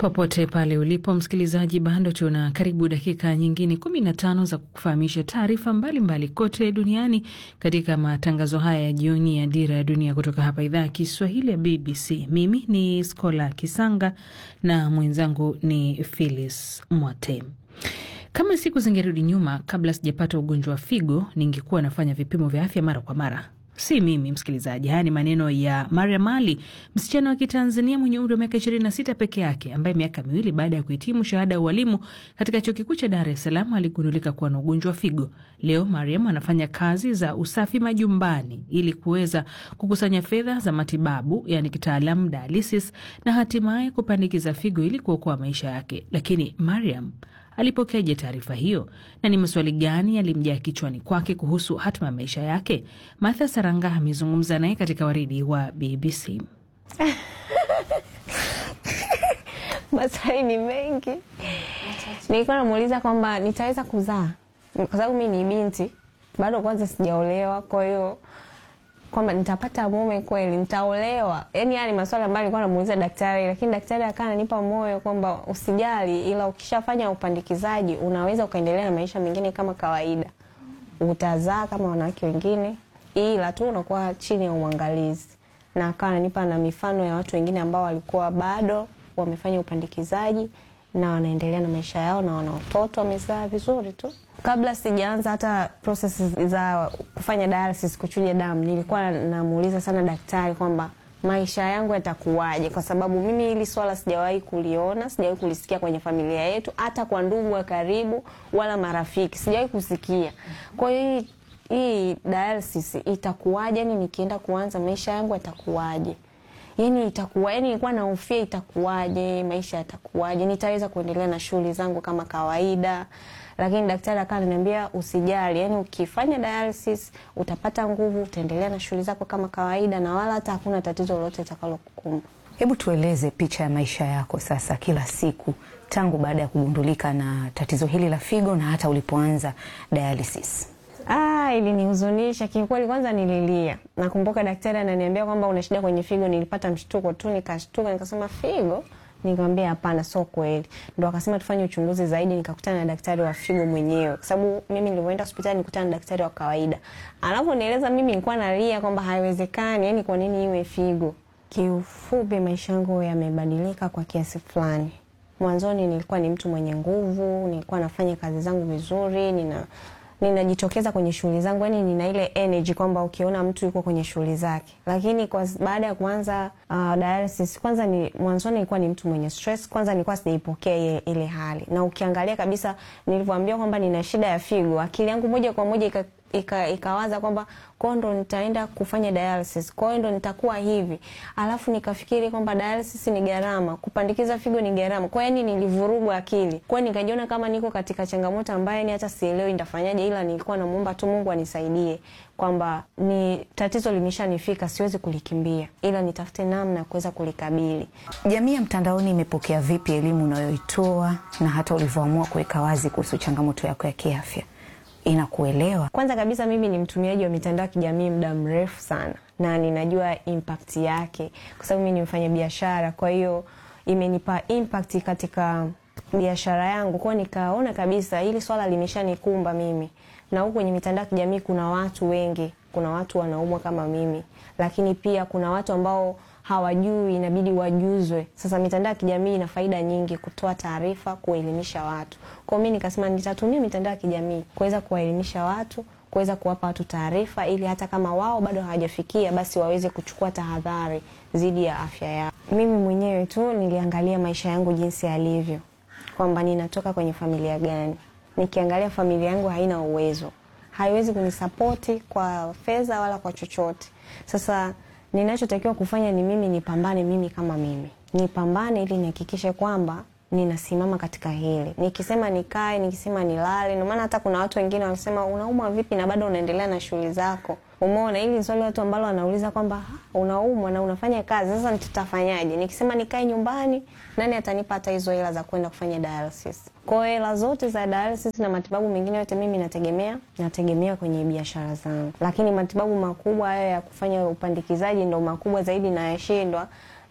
Popote pale ulipo msikilizaji, bado tuna karibu dakika nyingine kumi na tano za kukufahamisha taarifa mbalimbali kote duniani katika matangazo haya ya jioni ya Dira ya Dunia kutoka hapa idhaa ya Kiswahili ya BBC. Mimi ni Skola Kisanga na mwenzangu ni Phyllis Mwate. Kama siku zingerudi nyuma, kabla sijapata ugonjwa wa figo, ningekuwa nafanya vipimo vya afya mara kwa mara. Si mimi msikilizaji, haya ni maneno ya Mariam Ali, msichana wa Kitanzania mwenye umri wa miaka 26 peke yake, ambaye miaka miwili baada ya kuhitimu shahada ya ualimu katika chuo kikuu cha Dar es Salaam aligundulika kuwa na ugonjwa wa figo. Leo Mariam anafanya kazi za usafi majumbani ili kuweza kukusanya fedha za matibabu, yani kitaalamu dialysis, na hatimaye kupandikiza figo ili kuokoa maisha yake. Lakini Mariam alipokeaje taarifa hiyo na ni maswali gani yalimjaa kichwani kwake kuhusu hatima ya maisha yake? Martha Saranga amezungumza naye katika waridi wa BBC. Maswali ni mengi. Nilikuwa namuuliza kwamba nitaweza kuzaa, kwa sababu mi ni binti bado, kwanza sijaolewa, kwa hiyo kwamba nitapata mume kweli, nitaolewa. Yani haya ni maswali ambayo nilikuwa namuuliza daktari, lakini daktari akawa ananipa moyo kwamba usijali, ila ukishafanya upandikizaji unaweza ukaendelea na maisha mengine kama kawaida, utazaa kama wanawake wengine, ila tu unakuwa chini ya uangalizi. Na akawa ananipa na mifano ya watu wengine ambao walikuwa bado wamefanya upandikizaji na wanaendelea na maisha yao na wana watoto wamezaa vizuri tu. Kabla sijaanza hata process za kufanya dialysis, kuchuja damu, nilikuwa namuuliza sana daktari kwamba maisha yangu yatakuwaje, kwa sababu mimi hili swala sijawahi kuliona, sijawahi kulisikia kwenye familia yetu, hata kwa ndugu wa karibu wala marafiki sijawahi kusikia. Kwa hiyo hii hii dialysis itakuwaje? Yani nikienda kuanza maisha yangu yatakuwaje? Yani itakuwa yani, nilikuwa nahofia itakuwaje, maisha yatakuwaje, nitaweza kuendelea na shughuli zangu kama kawaida. Lakini daktari akawa ananiambia usijali, yani ukifanya dialysis utapata nguvu, utaendelea na shughuli zako kama kawaida, na wala hata hakuna tatizo lolote litakalokukumba. Hebu tueleze picha ya maisha yako sasa, kila siku tangu baada ya kugundulika na tatizo hili la figo na hata ulipoanza dialysis. Ah, ilinihuzunisha kiukweli. Kwanza nililia. Nakumbuka daktari ananiambia kwamba una shida kwenye figo. Nilipata mshtuko tu, nikashtuka, nikasema figo? Nikamwambia hapana, sio kweli. Ndo akasema tufanye uchunguzi zaidi. Nikakutana na daktari wa figo mwenyewe, kwa sababu mimi nilivyoenda hospitali nikutana na daktari wa kawaida. Anaponieleza mimi nilikuwa nalia kwamba haiwezekani, yani kwa nini iwe figo? Kiufupi, maisha yangu yamebadilika kwa kiasi fulani. Mwanzoni nilikuwa ni mtu mwenye nguvu, nilikuwa nafanya kazi zangu vizuri, nina ninajitokeza kwenye shughuli zangu, yani nina ile energy kwamba ukiona mtu yuko kwenye shughuli zake. Lakini kwa baada ya kuanza uh, dialysis, kwanza ni mwanzoni nilikuwa ni mtu mwenye stress. Kwanza nilikuwa sijaipokea ile, ile hali, na ukiangalia kabisa nilivyoambiwa kwamba nina shida ya figo, akili yangu moja kwa moja ika ika, ikawaza kwamba kwao ndo nitaenda kufanya dialysis, kwao ndo nitakuwa hivi. Alafu nikafikiri kwamba dialysis ni gharama, kupandikiza figo ni gharama. Kwa yani nilivurugwa akili, kwa nikajiona kama niko katika changamoto ambayo ni hata sielewi nitafanyaje, ila nilikuwa namuomba tu Mungu anisaidie kwamba ni tatizo limeshanifika, siwezi kulikimbia, ila nitafute namna ya kuweza kulikabili. Jamii ya mtandaoni imepokea vipi elimu unayoitoa na hata ulivyoamua kuweka wazi kuhusu changamoto yako ya kiafya? Inakuelewa? Kwanza kabisa mimi ni mtumiaji wa mitandao ya kijamii muda mrefu sana, na ninajua impact yake kwa sababu mimi ni mfanya biashara. Kwa hiyo imenipa impact katika biashara yangu, kwa nikaona kabisa hili swala limeshanikumba mimi, na huku kwenye mitandao ya kijamii kuna watu wengi, kuna watu wanaumwa kama mimi, lakini pia kuna watu ambao hawajui inabidi wajuzwe. Sasa mitandao ya kijamii ina faida nyingi, kutoa taarifa, kuelimisha watu. Kwa hiyo mimi nikasema nitatumia mitandao ya kijamii kuweza kuwaelimisha watu, kuweza kuwapa watu taarifa, ili hata kama wao bado hawajafikia, basi waweze kuchukua tahadhari dhidi ya afya yao. Mimi mwenyewe tu niliangalia maisha yangu jinsi yalivyo, kwamba ninatoka kwenye familia gani. Nikiangalia familia yangu haina uwezo, haiwezi kunisapoti kwa fedha wala kwa chochote. Sasa ninachotakiwa kufanya ni mimi nipambane, mimi kama mimi nipambane, ili nihakikishe kwamba ninasimama katika hili. Nikisema nikae, nikisema nilale. Ndio maana hata kuna watu wengine wanasema unaumwa vipi na bado unaendelea na shughuli zako. Umeona, hili ni swali watu ambalo wanauliza kwamba unaumwa na unafanya kazi, sasa tutafanyaje? Nikisema nikae nyumbani, nani atanipa hata hizo hela za kwenda kufanya dialysis? Kwa hiyo hela zote za dialysis na matibabu mengine yote mimi nategemea nategemea kwenye biashara zangu, lakini matibabu makubwa hayo ya kufanya upandikizaji ndo makubwa zaidi na yashindwa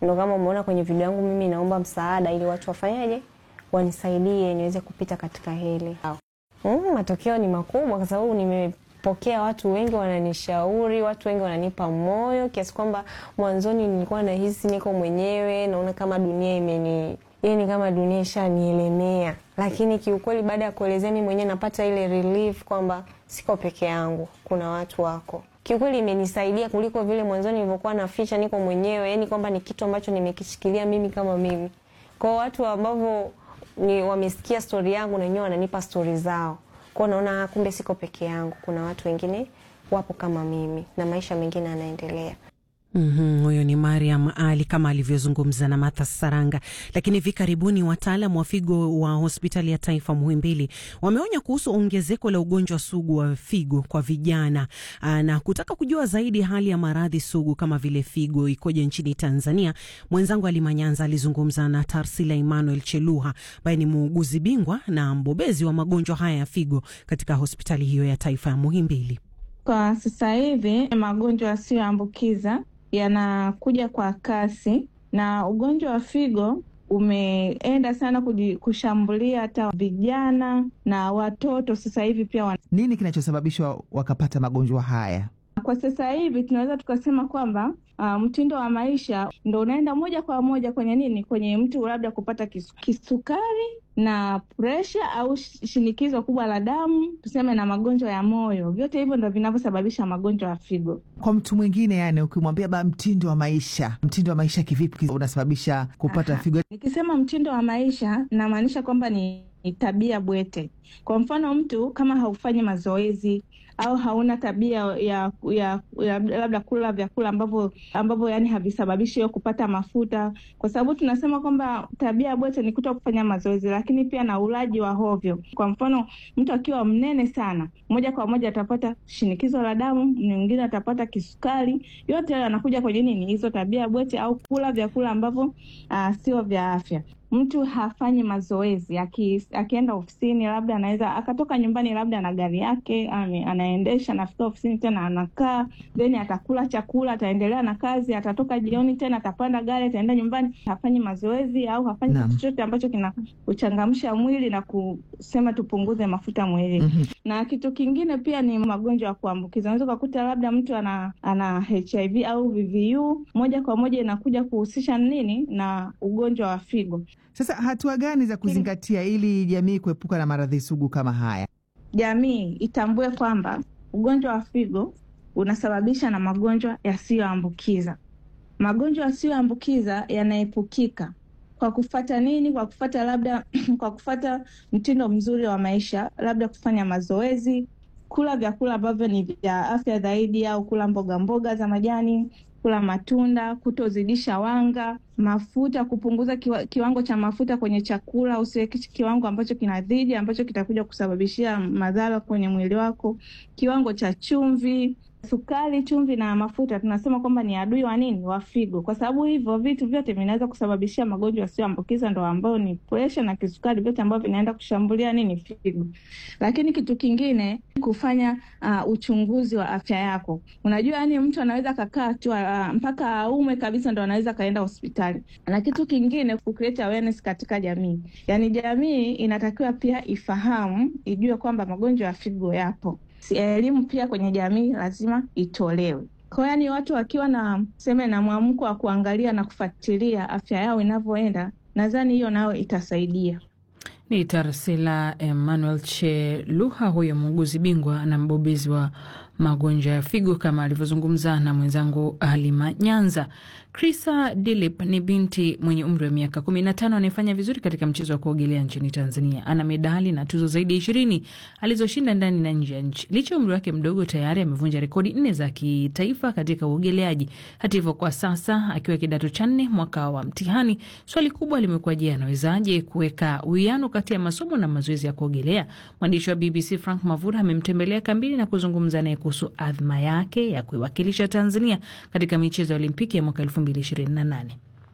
Ndo kama umeona kwenye video yangu mimi naomba msaada ili watu wafanyaje, wanisaidie niweze kupita katika hili. Mm, matokeo ni makubwa kwa sababu nimepokea watu wengi wananishauri, watu wengi wananipa moyo kiasi kwamba mwanzoni nilikuwa nahisi niko mwenyewe, naona kama dunia imeni yani kama dunia ishanielemea, lakini kiukweli baada ya kuelezea mimi mwenyewe napata ile relief kwamba siko peke yangu, kuna watu wako. Kiukweli imenisaidia kuliko vile mwanzoni nilivyokuwa naficha niko mwenyewe, yani kwamba ni kitu ambacho nimekishikilia mimi kama mimi. Kwa watu ambavyo ni wamesikia stori yangu na wenyewe wananipa stori zao, kwao naona kumbe siko peke yangu, kuna watu wengine wapo kama mimi na maisha mengine yanaendelea. Mm-hmm, huyo ni Mariam Ali kama alivyozungumza na Martha Saranga. Lakini hivi karibuni wataalam wa figo wa hospitali ya taifa Muhimbili wameonya kuhusu ongezeko la ugonjwa sugu wa figo kwa vijana aa, na kutaka kujua zaidi hali ya maradhi sugu kama vile figo ikoje nchini Tanzania. Mwenzangu Alimanyanza alizungumza na Tarsila Emmanuel Cheluha ambaye ni muuguzi bingwa na mbobezi wa magonjwa haya ya figo katika hospitali hiyo ya taifa ya Muhimbili. Kwa sasa hivi magonjwa yasiyoambukiza yanakuja kwa kasi na ugonjwa wa figo umeenda sana kuji, kushambulia hata vijana na watoto. Sasa hivi pia wan... nini kinachosababisha wakapata magonjwa haya? Kwa sasa hivi tunaweza tukasema kwamba uh, mtindo wa maisha ndo unaenda moja kwa moja kwenye nini, kwenye mtu labda kupata kisu, kisukari na presha au shinikizo kubwa la damu, tuseme na magonjwa ya moyo. Vyote hivyo ndo vinavyosababisha magonjwa ya figo. Kwa mtu mwingine, yani ukimwambia ba mtindo wa maisha, mtindo wa maisha kivipi unasababisha kupata Aha. figo? Nikisema mtindo wa maisha namaanisha kwamba ni, ni tabia bwete. Kwa mfano mtu kama haufanyi mazoezi au hauna tabia ya, ya, ya labda kula vyakula ambavyo ambavyo yani havisababishi hiyo kupata mafuta, kwa sababu tunasema kwamba tabia ya bwete ni kuto kufanya mazoezi, lakini pia na ulaji wa hovyo. Kwa mfano mtu akiwa mnene sana, moja kwa moja atapata shinikizo la damu, mwingine atapata kisukari. Yote hayo yanakuja kwenye nini? Hizo tabia bwete au kula vyakula ambavyo uh, sio vya afya mtu hafanyi mazoezi aki, akienda ofisini labda anaweza akatoka nyumbani labda na gari yake ame, anaendesha anafika ofisini tena anakaa then atakula chakula ataendelea na kazi atatoka jioni tena atapanda gari ataenda nyumbani hafanyi mazoezi au hafanyi Naam. kitu chochote ambacho kina kuchangamsha mwili na kusema tupunguze mafuta mwilini Mhm. na kitu kingine pia ni magonjwa ya kuambukiza. Unaweza ukakuta labda mtu ana ana HIV au VVU, moja kwa moja inakuja kuhusisha nini na ugonjwa wa figo. Sasa hatua gani za kuzingatia ili jamii kuepuka na maradhi sugu kama haya? Jamii itambue kwamba ugonjwa wa figo unasababisha na magonjwa yasiyoambukiza. Magonjwa yasiyoambukiza yanaepukika kwa kufata nini? Kwa kufata labda kwa kufata mtindo mzuri wa maisha, labda kufanya mazoezi, kula vyakula ambavyo ni vya afya zaidi, au kula mboga mboga za majani, kula matunda, kutozidisha wanga, mafuta, kupunguza kiwa, kiwango cha mafuta kwenye chakula. Usiweke kiwango ambacho kinazidi, ambacho kitakuja kusababishia madhara kwenye mwili wako. Kiwango cha chumvi, sukari, chumvi na mafuta tunasema kwamba ni adui wa nini? Wa figo, kwa sababu hivyo vitu vyote vinaweza kusababishia magonjwa yasiyoambukiza, ndo ambayo ni presha na kisukari, vyote ambavyo vinaenda kushambulia nini? Figo. Lakini kitu kingine kufanya uh, uchunguzi wa afya yako. Unajua, yani mtu anaweza kakaa tu uh, mpaka aume kabisa ndo anaweza kaenda hospitali. Na kitu kingine ku create awareness katika jamii, yani jamii inatakiwa pia ifahamu, ijue kwamba magonjwa ya figo yapo. Si- Elimu pia kwenye jamii lazima itolewe. Kwa yani watu wakiwa na seme na mwamko wa kuangalia na kufuatilia afya yao inavyoenda, nadhani hiyo nayo itasaidia. Ni Tarsila Emmanuel Cheluha, huyo muuguzi bingwa na mbobezi wa magonjwa ya figo kama alivyozungumza na mwenzangu Halima Nyanza. Krisa Dilip ni binti mwenye umri wa miaka 15 anayefanya vizuri katika mchezo wa kuogelea nchini Tanzania. Ana medali na tuzo zaidi ya ishirini alizoshinda ndani na nje ya nchi. Licha ya umri wake mdogo, tayari amevunja rekodi nne za kitaifa katika uogeleaji. Hata hivyo, kwa sasa akiwa kidato cha nne mwaka wa mtihani, swali kubwa limekuwa je, anawezaje kuweka uwiano kati ya masomo na mazoezi ya kuogelea? Mwandishi wa BBC Frank Mavura amemtembelea kambini na kuzungumza naye kuhusu adhma yake ya kuiwakilisha Tanzania katika michezo ya Olimpiki ya mwaka 2028.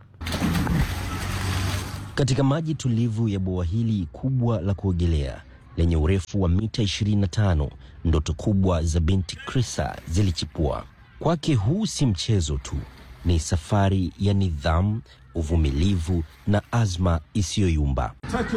Katika maji tulivu ya bwawa hili kubwa la kuogelea lenye urefu wa mita 25, ndoto kubwa za binti Krisa zilichipua. Kwake huu si mchezo tu, ni safari ya nidhamu, uvumilivu na azma isiyoyumba.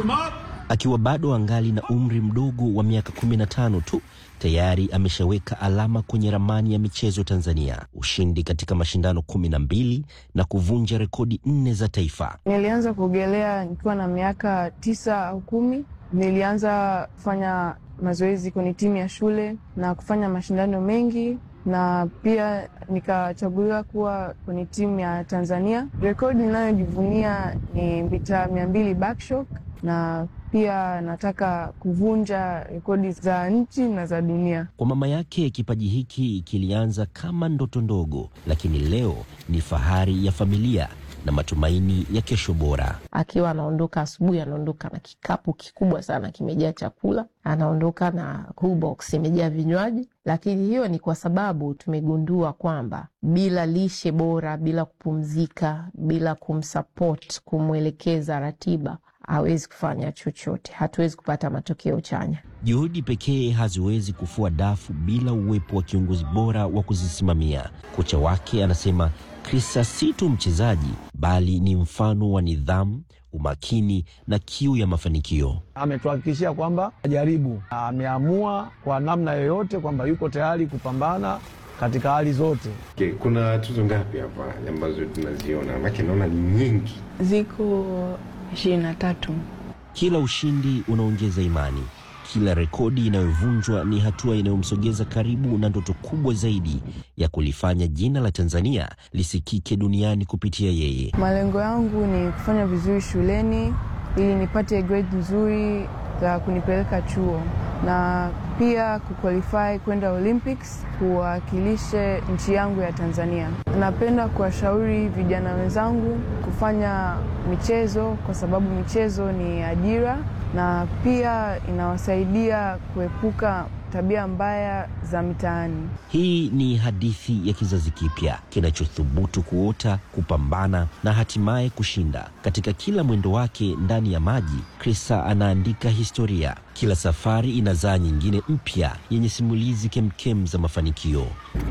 Akiwa bado angali na umri mdogo wa miaka 15 tu tayari ameshaweka alama kwenye ramani ya michezo Tanzania, ushindi katika mashindano kumi na mbili na kuvunja rekodi nne za taifa. Nilianza kuogelea nikiwa na miaka tisa au kumi. Nilianza kufanya mazoezi kwenye timu ya shule na kufanya mashindano mengi na pia nikachaguliwa kuwa kwenye timu ya Tanzania. Rekodi ninayojivunia ni mita mia mbili backstroke na pia nataka kuvunja rekodi za nchi na za dunia. Kwa mama yake, kipaji hiki kilianza kama ndoto ndogo, lakini leo ni fahari ya familia na matumaini ya kesho bora. Akiwa anaondoka asubuhi, anaondoka na kikapu kikubwa sana kimejaa chakula, anaondoka na cool box imejaa vinywaji. Lakini hiyo ni kwa sababu tumegundua kwamba bila lishe bora, bila kupumzika, bila kumsupport, kumwelekeza ratiba hawezi kufanya chochote, hatuwezi kupata matokeo chanya. Juhudi pekee haziwezi kufua dafu bila uwepo wa kiongozi bora wa kuzisimamia. Kocha wake anasema Krista si tu mchezaji, bali ni mfano wa nidhamu, umakini na kiu ya mafanikio. Ametuhakikishia kwamba ajaribu, ameamua kwa namna yoyote kwamba yuko tayari kupambana katika hali zote. Okay, kuna tuzo ngapi hapa ambazo tunaziona? Maana naona ni nyingi. Ziko ishirini na tatu. Kila ushindi unaongeza imani, kila rekodi inayovunjwa ni hatua inayomsogeza karibu na ndoto kubwa zaidi ya kulifanya jina la Tanzania lisikike duniani kupitia yeye. Malengo yangu ni kufanya vizuri shuleni ili nipate grade nzuri za kunipeleka chuo na pia kuqualify kwenda Olympics kuwakilishe nchi yangu ya Tanzania. Napenda kuwashauri vijana wenzangu kufanya michezo kwa sababu michezo ni ajira na pia inawasaidia kuepuka tabia mbaya za mitaani. Hii ni hadithi ya kizazi kipya kinachothubutu kuota, kupambana na hatimaye kushinda. Katika kila mwendo wake ndani ya maji, Krista anaandika historia. Kila safari inazaa nyingine mpya yenye simulizi kemkem za mafanikio.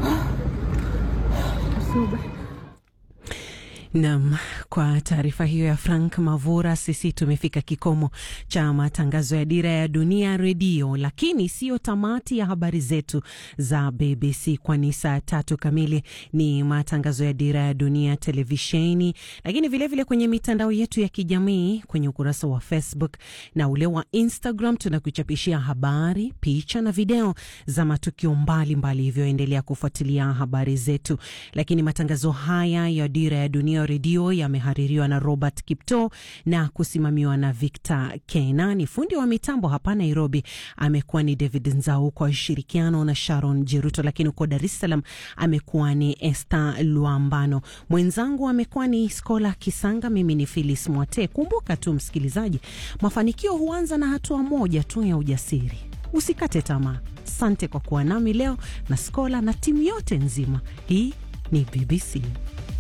Nam, kwa taarifa hiyo ya Frank Mavura, sisi tumefika kikomo cha matangazo ya Dira ya Dunia Redio, lakini siyo tamati ya habari zetu za BBC, kwani saa tatu kamili ni matangazo ya Dira ya Dunia televisheni, lakini vilevile vile kwenye mitandao yetu ya kijamii, kwenye ukurasa wa Facebook na ule wa Instagram tunakuchapishia habari, picha na video za matukio mbalimbali, hivyo endelea kufuatilia habari zetu. Lakini matangazo haya ya Dira ya Dunia redio yamehaririwa na Robert Kipto na kusimamiwa na Victor Kenani. Fundi wa mitambo hapa Nairobi amekuwa ni David Nzau kwa ushirikiano na Sharon Jeruto, lakini huko Dar es Salaam amekuwa ni Esther Luambano, mwenzangu amekuwa ni Skola Kisanga, mimi ni Phyllis Mwate. Kumbuka tu msikilizaji, mafanikio huanza na hatua moja tu ya ujasiri. Usikate tamaa. Asante kwa kuwa nami leo na Skola na timu yote nzima. Hii ni BBC.